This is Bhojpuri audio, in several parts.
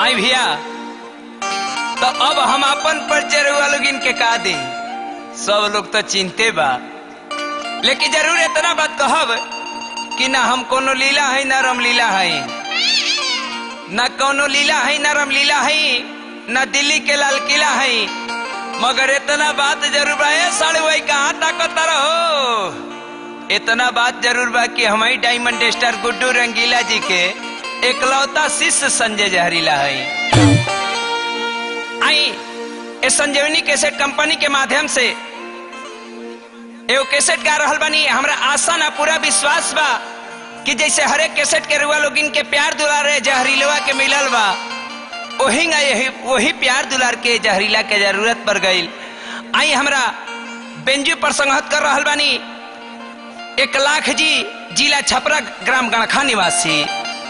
आई भैया तो अब हम अपन परिचय रउआ लोग इनके का दी सब लोग तो चिंते बा लेकिन जरूर इतना बात कहब कि ना हम कोनो लीला है ना रामलीला है ना कोनो लीला है ना रामलीला है ना दिल्ली के लाल किला है मगर इतना बात जरूर बा ए साड़ू भाई कहाँ ताकत रहो इतना बात जरूर बा कि हमारी डायमंड स्टार गुड्डू रंगीला जी के एकलौता शिष्य संजय जहरीला है आई इस संजीवनी कैसेट कंपनी के माध्यम से एगो कैसेट गा रहल बानी हमरा आशा ना पूरा विश्वास बा कि जैसे हरेक कैसेट के रुआ लोग इनके प्यार दुलार रहे जहरीलवा के मिलल बा वही यही वही प्यार दुलार के जहरीला के जरूरत पड़ गई आई हमरा बेंजू पर संगत कर रहल बानी एक लाख जी जिला छपरा ग्राम गणखा निवासी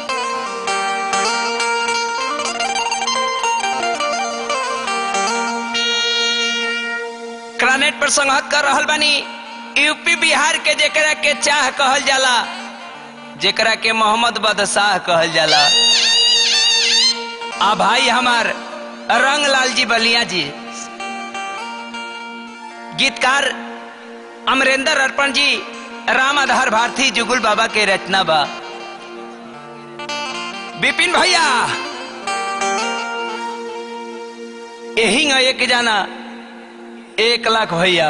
क्रानेट पर संगत कर रहल बानी यूपी बिहार के जेकरा के चाह कहल जाला जेकरा के मोहम्मद बदशाह कहल जाला आ भाई हमार रंगलाल जी बलिया जी गीतकार अमरेंद्र अर्पण जी राम आधार भारती जुगुल बाबा के रचना बा विपिन भैया यही एक जाना एक लाख भैया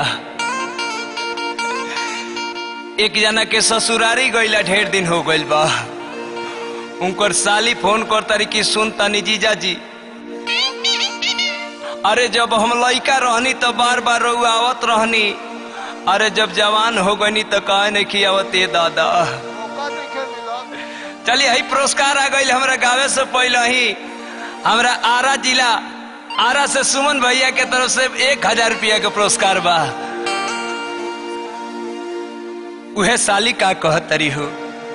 एक जना के ससुरारी गईला ढेर दिन हो गइल बा उनकर साली फोन कर तारी की सुन तनी जीजा जी अरे जब हम लइका रहनी तो बार बार रउ आवत रहनी अरे जब जवान हो गनी तो कहे नहीं कि आवत ए दादा चलिए हई पुरस्कार आ गई हमरा गावे से पहले ही हमरा आरा जिला आरा से सुमन भैया के तरफ से एक हजार रुपया के पुरस्कार बा उहे साली का कहतरी हो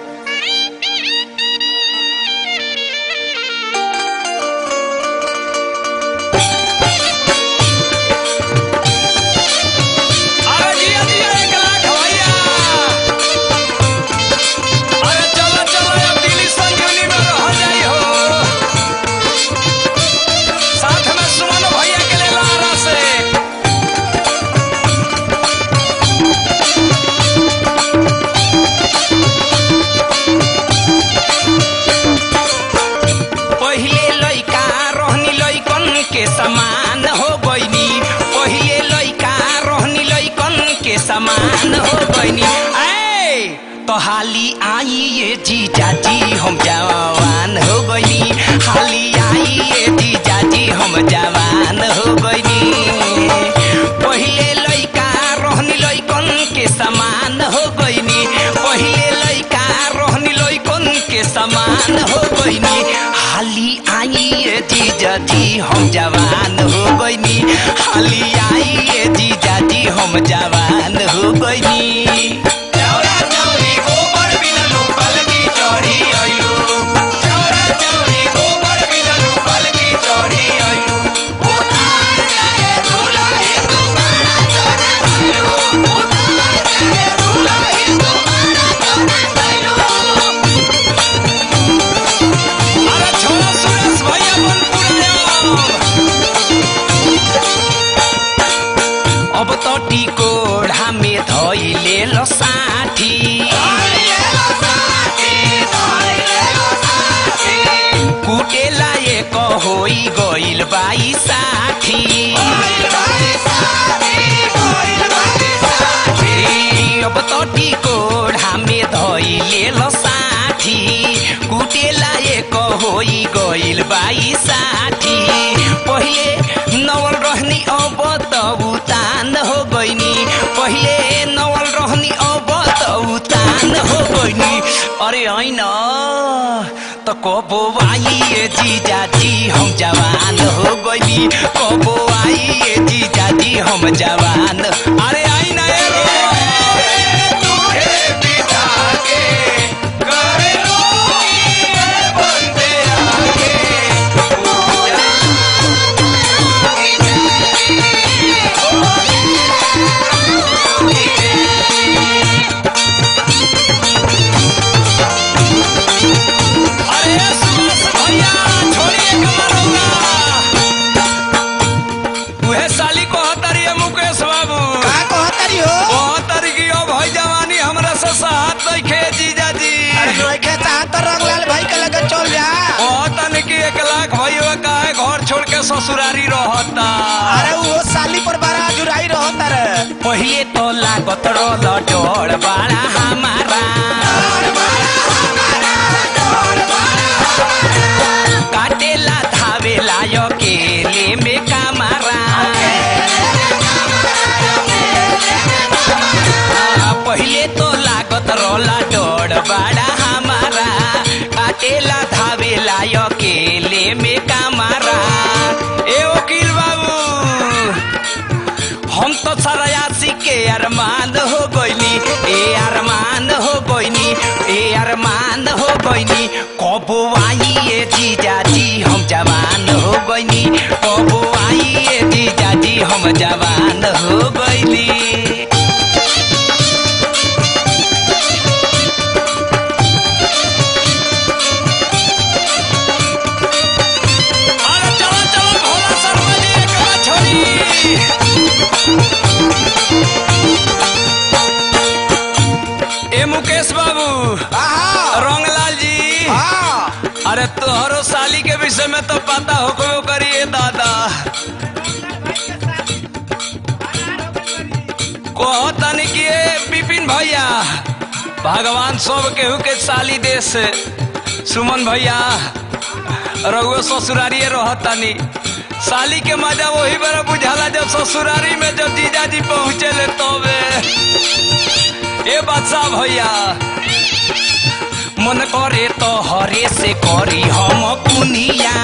अरे जिया जिया एक लाख भैया अरे चलो चलो अब दिल्ली संजीवनी में रह जाई हो साथ में सुमन भैया के ले लारा से पहिले लइका रहनी लइकन के समान हो गईनी पहिले लइका रहनी लइकन के समान हो गईनी ऐ तो हाली आई ये जीजा जी हम जवान हो गईनी हाली आई ये जीजा जी हम जवान हो गईनी पहिले लइका रहनी लइकन के समान हो गईनी पहिले लइका रहनी लइकन के समान हो गईनी हाली आई ये जीजा जी हम जवान हो गईनी हाली आई ये जीजा जी हम जवान हो गईनी चौरा चौरी गोबर बिना लोकल की चौरी आइलो चौरा चौरी गोबर बिना लोकल की चौरी आइलो उतार जाए दुलाही तुम्हारा चौरा आइलो उतार जाए दुलाही तुम्हारा चौरा आइलो अरे छोरा सुरेश भैया बनपुर अब तो टिकोढ़ा में धैले लो साठी कुटेला एक होई गइल बाई साठी अब तो टिकोढ़ा में धैले लो साठी कुटेला एक होई गइल बाई साठी पहिले नवल रहनी अब त उतान हो गइनी पहिले नवल रहनी अब त उतान हो गइनी अरे होइन त कबो आई ये जीजा जी हम जवान हो गइनी कबो आई ये जीजा जी हम जवान अरे आई ना ए रो तुहे बिठा के करे लोगी ये बंदे आगे अरे सुरेश भैया छोड़िए कमर ससुरारी रहता अरे वो साली पर बड़ा जुराई रहता रे पहिले तो लागत रहल डर बड़ा हमारा काटेला धावेला अकेले में कामारा आ, पहिले तो लागत रहला डर बड़ा हमारा काटेला धावेला अकेले में कामारा ए वकील बाबू हम तो सरायासी के अरमान हो गईनी ए अरमान हो गईनी ए अरमान हो गईनी कबो आई ए जीजाजी हम जवान हो गईनी कबो आई ए जीजाजी हम जवान हो गईनी अरे चलो चलो भोला शर्मा जी एक बात छोड़ी ए मुकेश बाबू आहा रंगलाल जी हाँ अरे तोहरो साली के विषय में तो पता हो को करिए दादा कहो तनी कि ए विपिन भैया भगवान सब केहू के साली देश सुमन भैया रघुआ ससुरारिये रहतनी साली के मजा वही बड़ा बुझाला जब ससुरारी में जब जीजाजी पहुँचे ले तबे ए बादशाह भैया मन करे तो हरे से करी हम पुनिया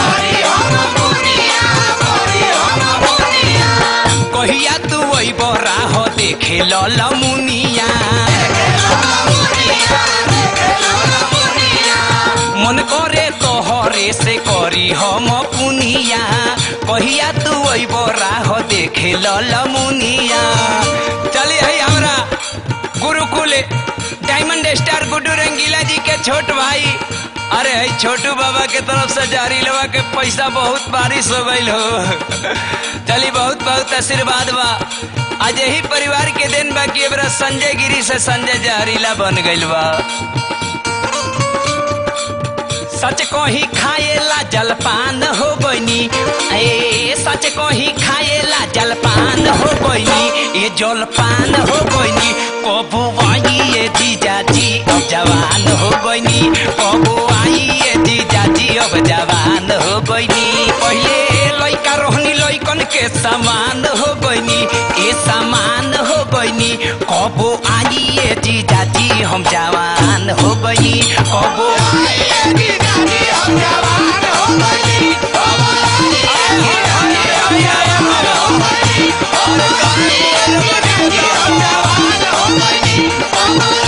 कहिया तू वही बरा हो देखे लमुनिया मन करे तो हरे से करी हम पुनिया कहिया तू वही बरा हो देखे लमुनिया चलिए है हमरा गुरुकुल डायमंड स्टार गुड्डू रंगीला जी के छोट भाई अरे है छोटू बाबा के तरफ से जारी लवा के पैसा बहुत बारिश हो गई हो चली बहुत बहुत आशीर्वाद बा आज यही परिवार के दिन बा कि एबरा संजय गिरी से संजय जहरीला बन गइल बा सच कही खाएला जलपान हो गईनी ए सच कही खाएला जलपान हो गईनी ये जलपान हो गईनी कबो आई ये जीजाजी अब जवान हो गईनी कबो आई ये जीजाजी अब जवान हो गईनी पहले लइका रोहनी लइकन के समान हो गईनी ए समान हो गईनी कबो आई ये जीजाजी हम जवान हो गईनी कबो आई ये जीजाजी हम जवान हो गईनी कबो आई ये जीजाजी हम जवान हो गईनी कबो आई ये जीजाजी हम जवान हो गईनी कबो